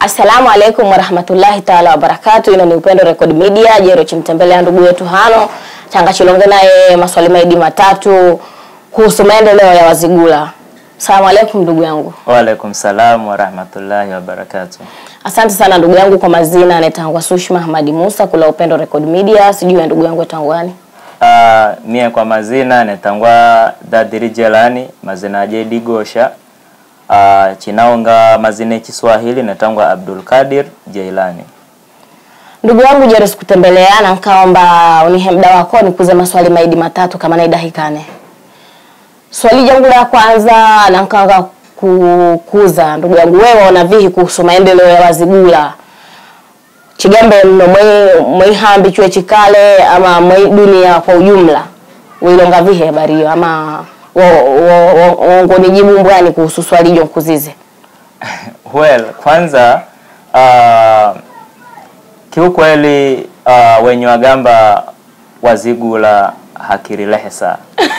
Assalamu alaikum warahmatullahi taala wabarakatu. Ino ni Upendo Record Media. Jero chimtembelea ndugu yetu hano changa chilonge naye maswali maidi matatu kuhusu maendeleo ya Wazigula. Assalamu alaikum ndugu yangu. Waalaikum salam warahmatullahi wabarakatuh. Asante sana ndugu yangu kwa mazina anaitangwa Sushma Hamadi Musa kula Upendo Record Media. Sijui ya ndugu yangu etangwani. Uh, mie kwa mazina netangwa Dadiri Jelani mazina aje Digosha uh, chinaonga mazina ya Kiswahili netangwa Abdul Kadir Jailani. Ndugu yangu jero sikutembelea na nkaomba unihe mda wako nikuze maswali maidi matatu kama naidahikane. Swali jangu la kwanza na nkanga kukuza ndugu yangu wewe ona vihi kuhusu maendeleo ya Wazigula chigambe mno mwe mwihambi chwe chikale ama mwe dunia kwa ujumla wilonga vihi habari hiyo ama wongonijibu mbwani kuhusu swali jo nkuzize Well, kwanza uh, kiukweli uh, wenye wagamba Wazigula hakirilehesa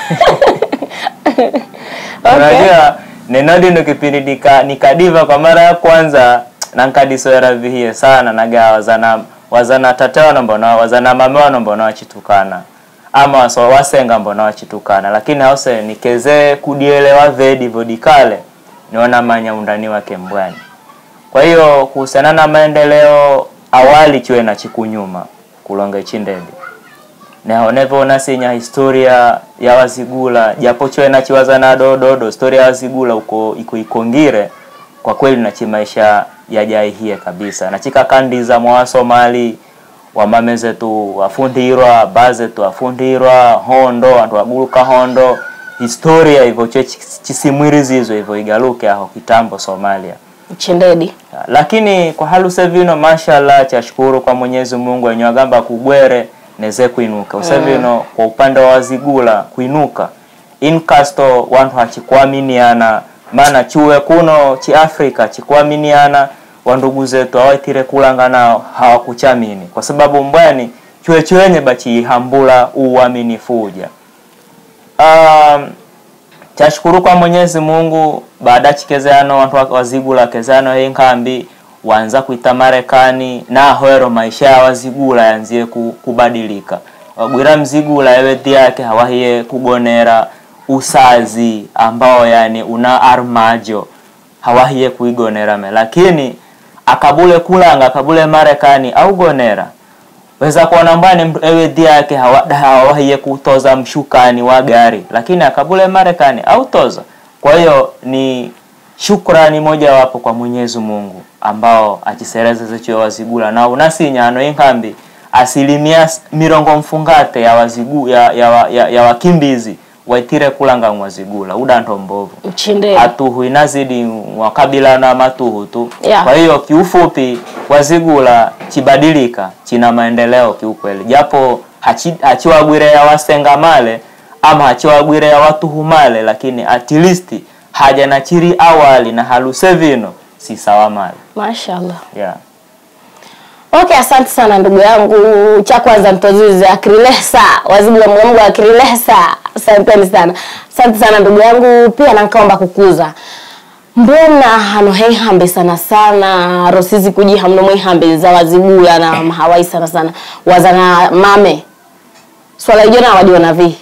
unajua nenodi ndo kipindi nika, nikadiva kwa mara ya kwanza nankadisoera vihie sana naga wazana wazana tatewana mbona wazana mamewana mbona wachitukana ama waso wasenga mbona wachitukana lakini hause nikeze kudielewa vedi vodikale niona manya undani wake mbwani kwa hiyo kuhusiana na maendeleo awali chiwe na chikunyuma kulonga chindedi neonevona sinya historia ya wazigula japo chiwe nachiwaza na dododo historia ya wazigula uko iko ikongire kwa kweli nachi maisha yajaihie kabisa nachika kandi za mwa somali wamame zetu wafundirwa ba zetu wafundirwa hondo wantu waguluka hondo historia hivyo che chisimwirizizo hivyo igaluke aho kitambo somalia chindedi lakini kwa halu sevino mashallah chashukuru kwa mwenyezi mungu wenye wagamba kugwere neze kuinuka usevino mm. kwa upande wa wazigula kuinuka inkasto wantu hachikuaminiana maana chuwe kuno chi afrika chikuaminiana wandugu zetu awaitire kulanga nao hawakuchamini kwa sababu mbwani chuwe chwenye bachihambula uaminifu uja um, chashukuru kwa mwenyezi mungu baada chikezeano wantu wazigula kezano hii nkambi wanza kuita marekani nahoero maisha ya wazigula yanzie kubadilika wagwira mzigula ewedhi yake hawahiye kugonera usazi ambao yani una armajo hawahiye kuigonera me lakini akabule kulanga akabule marekani au gonera weza kuona mbani mtu ewedhi yake hawahiye kutoza mshukani wa gari lakini akabule marekani au toza kwa hiyo ni shukrani moja wapo kwa mwenyezi mungu ambao achisereza zecho wazigula na unasinyano inkambi asilimia mirongo mfungate ya wazigu ya, ya, ya, ya wakimbizi waitire kulanga mwazigula udanto mbovu mchinde atuhu inazidi wakabila na matuhu tu Yeah. kwa hiyo kiufupi wazigula chibadilika china maendeleo kiukweli japo hachi- hachiwagwire ya wasenga male ama hachiwagwire ya watuhu male lakini at least haja na chiri awali na haluse vino si sawa male mashallah yeah. Okay, asante sana ndugu yangu. Cha kwanza mtozuze akrilesa wazibula mgamgo akrilesa. Asanteni sana, asante sana ndugu yangu. Pia nankaomba kukuza mbona hano heihambe sana sana rosizi kujiha mno mwihambe za wazibula na mahawai sana sana wazana mame swala ijona wadiona vi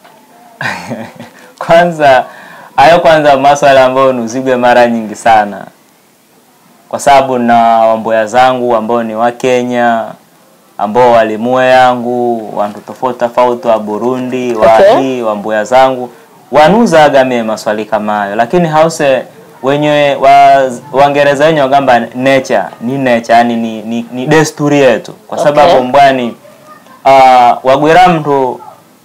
kwanza hayo kwanza maswala ambayo nuzigwe mara nyingi sana kwa sababu na wamboya zangu ambao ni wa Kenya ambao walimue yangu wantu tofauti tofauti wa Burundi wa Okay. hii wamboya zangu wanuzaga mie maswali kama hayo lakini hause wenye wa Waingereza wenye wagamba nature ni nature yani ni, ni, ni desturi yetu kwa sababu Okay. mbwani uh, wagwira mtu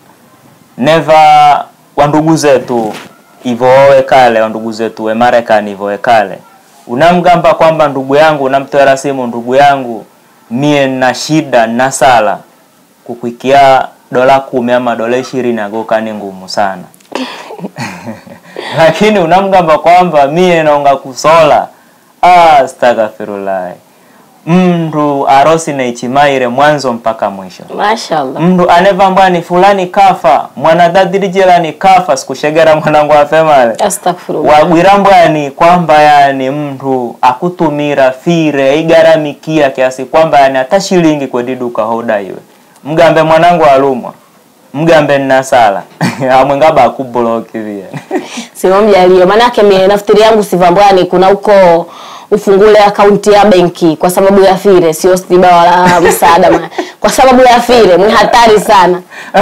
neva wandugu zetu ivowe kale wandugu zetu we Marekani ivowe kale unamgamba kwamba ndugu yangu unamtoera simu ndugu yangu mie na shida na sala kukwikia dola kumi ama dola ishirini agoka ni ngumu sana lakini unamgamba kwamba mie naonga kusola ah, astaghfirullah mndu arosi neichimaire mwanzo mpaka mwisho Mashallah. mndu anevambwa ni fulani kafa mwanadhadirijela kafa sikushegera mwanangu afemale Astaghfirullah. wagwirambwani kwamba yani mndu akutumira fire igaramikia kiasi kwamba yani hata shilingi kwedi duka hodaiwe mgambe mwanangu alumwa mgambe nnasala amwe ngaba akubloki via Sima mjalio. Manake mimi nafikiri yangu sivambwani kuna huko ufungule akaunti ya benki kwa sababu ya fire, sio stiba wala msaada. ma- Kwa sababu ya fire ni hatari sana.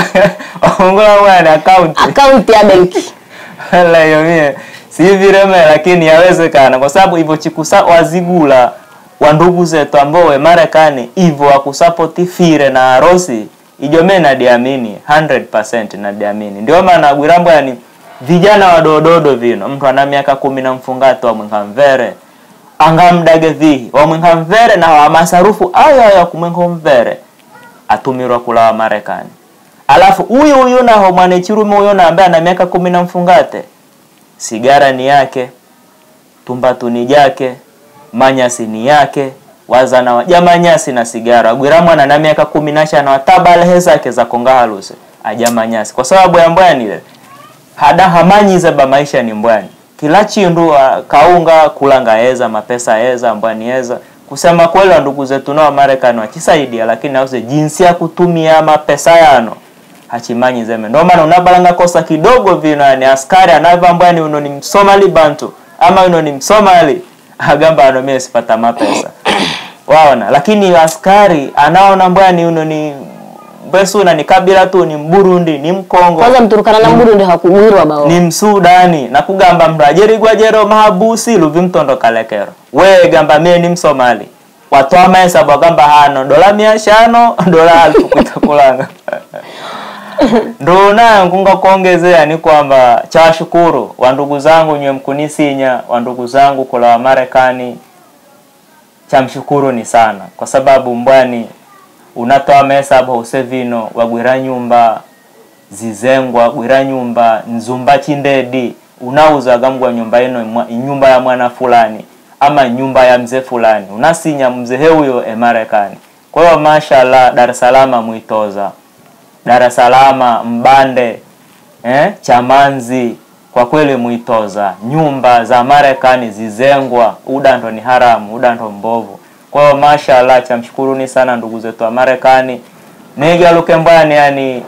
ongula mwana akaunti Akaunti ya benki. Wala hiyo mie si vireme, lakini yawezekana kwa sababu hivyo chikusa wazigula wa ndugu zetu ambao we Marekani hivyo wakusapoti fire na harusi ijo mimi nadiamini 100% nadiamini. Ndio maana Gwirambo yani vijana wadododo vino mtu ana miaka kumi na mfungato wa mwenga mvere angamdage vihi wa mwenga mvere na wa masarufu ayo ayo kumwenga mvere atumirwa kula wa Marekani alafu huyu huyu naho mwanachirume huyo na ambaye ana miaka kumi na mfungate sigara ni yake tumbatu ni jake manyasi ni yake wazana wa jamanyasi na sigara gwiramwana na miaka kumi na shana watabalehe zake za konga haluse ajamanyasi kwa sababu ya mbwani ile hada hamanyize ba maisha ni mbwani kila chindu ah, kaunga kulanga eza mapesa eza mbwani eza kusema kweli wa ndugu zetu nao Marekani wachisaidia lakini auze jinsi ya kutumia mapesa yano hachimanyi zeme ndio maana unabalanga kosa kidogo vino yani askari anava mbwani uno ni msomali bantu ama uno ni msomali agamba ano mie sipata mapesa waona lakini askari anaona mbwani uno ni mbesuna ni kabila tu ni mburundi ni mkongo Kwanza mturukana na Burundi hakugwirwa bao. ni msudani nakugamba mndu ajerigwa jero mahabusi luvi mtondo kalekero we gamba mie ni msomali watwa mahesabu agamba hano dola mia shano dola alfu kuitakulanga ndo nayo nkunga kuongezea ni kwamba chawashukuru wandugu zangu nywe mkunisinya wandugu zangu kula wa Marekani chamshukuru ni sana kwa sababu mbwani unatoa mahesabu usevino wagwira nyumba zizengwa gwira nyumba nzumba chindedi unauza gambwa nyumba ino mwa- nyumba ya mwana fulani ama nyumba ya mzee fulani unasinya mzee huyo e Marekani kwa hiyo mashallah Dar es Salaam mwitoza Dar es Salaam mbande eh, chamanzi kwa kweli mwitoza nyumba za Marekani zizengwa udanto ni haramu udanto mbovu kwa hiyo mashallah chamshukuruni sana ndugu zetu wa Marekani nigaluke mbani yani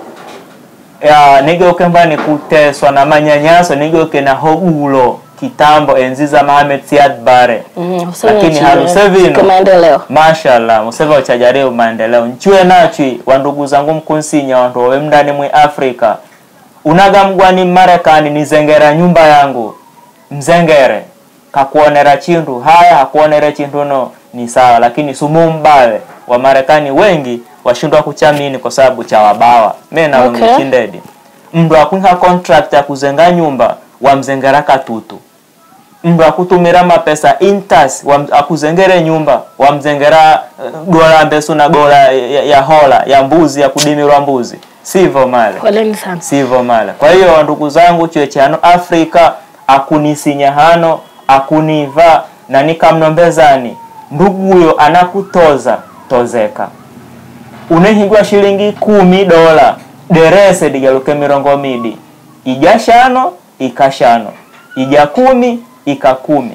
ya nigeuke mbani kuteswa na manyanyaso nigeuke na hogulo kitambo enzi za Mohamed Siad Barre Mhm, useme lakini chini, harusevino kwa maendeleo. mashallah museva uchajaribu maendeleo nchue nachwi wandugu zangu mkunsinya wandu wawe mndani mwi afrika unaga mgwani marekani nizengera nyumba yangu mzengere kakuonera chindu haya hakuonere chindu no ni sawa lakini sumu mbale wa marekani wengi washindwa kuchamini kwa sababu cha wabawa me naonge Okay. chindedi mndu akwiha contract ya kuzenga nyumba wamzengera katutu mndu akutumira mapesa intas wam- akuzengere nyumba wamzengera eh, dola mbesu na dola ya, ya hola ya mbuzi ya kudimirwa mbuzi sivyo male Poleni sana. sivyo male kwa hiyo ndugu zangu chwe chano afrika akunisinya hano akuniva na nikamnombezani ndugu huyo anakutoza tozeka unehingwa shilingi kumi dola derese digaluke mirongo midi ija shano ikashano ija kumi ika kumi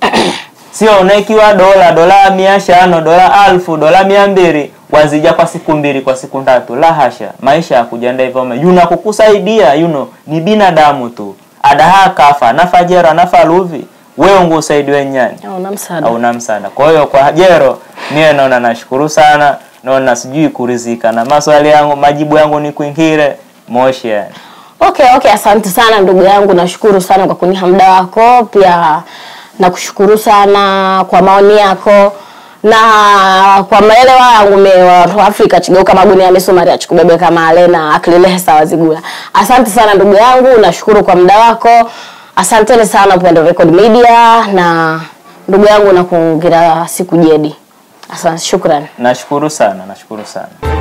sio unekiwa dola dola mia shano dola alfu dola mia mbili wazija kwa siku mbili kwa siku ndatu la hasha maisha ya kujanda hivyo me- yuna kukusaidia yuno ni binadamu tu adaha kafa nafa jero nafa luvi wewe ungu usaidiwe nyani Hauna msaada. hauna msaada. Kwa hiyo kwa jero mie naona nashukuru sana, naona sijui kurizika na maswali yangu, majibu yangu ni kuingire moshi yani. Okay, okay, asante sana ndugu yangu, nashukuru sana kwa kuniha muda wako, pia nakushukuru sana kwa maoni yako na kwa maelewa yangu me watu wa Afrika chigeuka maguni ya misumari achikubebe kama alena akililehe sawa zigula. Asante sana ndugu yangu, nashukuru kwa muda wako. Asanteni sana Upendo Record Media na ndugu yangu nakuongira siku jedi. Asante, shukrani. Nashukuru sana, nashukuru sana.